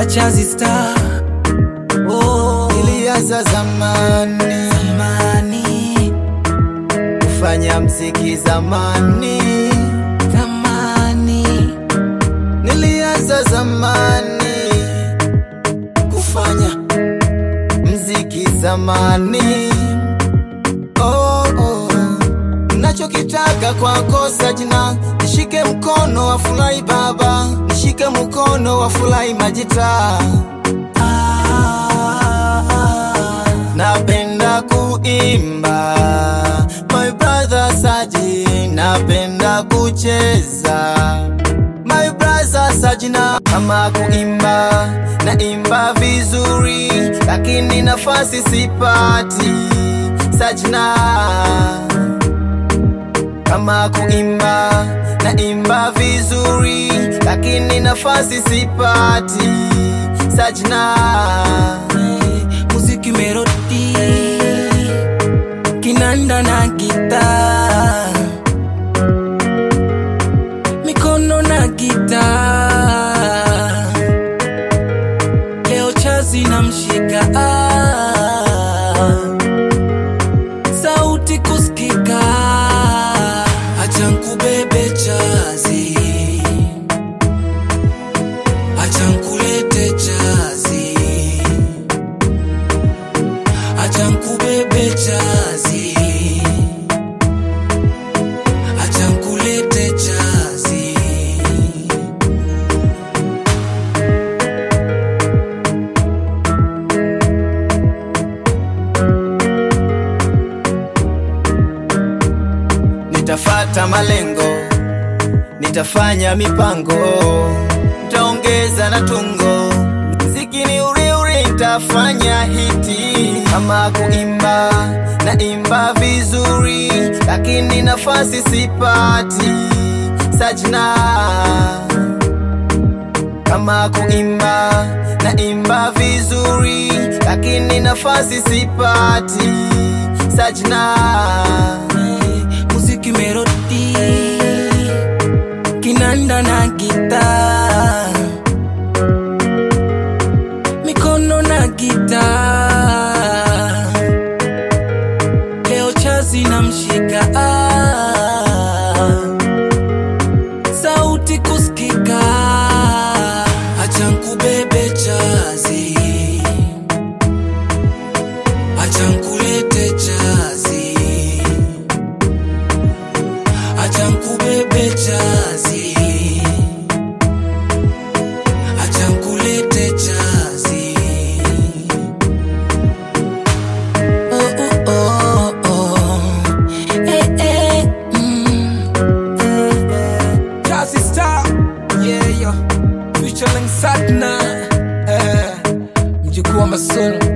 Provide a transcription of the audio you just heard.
Chazi Star. Oh, Ilianza zamani zamani, kufanya mziki zamani, zamani, nilianza zamani kufanya mziki zamani. Oh, oh. Nachokitaka kwako Sajna, nishike mkono wa furahi baba, nishike mkono wa furahi majita. ah, ah, Napenda kuimba my brother Saji, napenda kucheza my brother Sajina. Kama kuimba naimba vizuri, lakini nafasi sipati Sajina. Kama kuimba naimba vizuri, lakini nafasi sipati Sajina. muziki melodi, kinanda na gita, mikono na gita. Leo Chazi na mshika, sauti kusikika, acha nkubebe Chazi, acha nkulete Chazi acha nkubebe chazi, acha nkulete chazi. Nitafata malengo, nitafanya mipango, nitaongeza na tungo, mziki ni uri uri, nitafanya hiti. Kama kuimba naimba vizuri, lakini nafasi sipati Sajna. Kama kuimba naimba vizuri, lakini nafasi sipati Sajna. Muziki melodi, kinanda na gita, mikono na gita. Leo Chazi na mshika, sauti kusikika, acha nkubebe Chazi, acha nkulete Chazi acha nkubebe chazi, acha nkulete chazi. Oh, oh, oh, oh. Eh, eh, mm. Chazi Star, yeah, yeah. Featuring Satna, eh, mjukuu wa Masono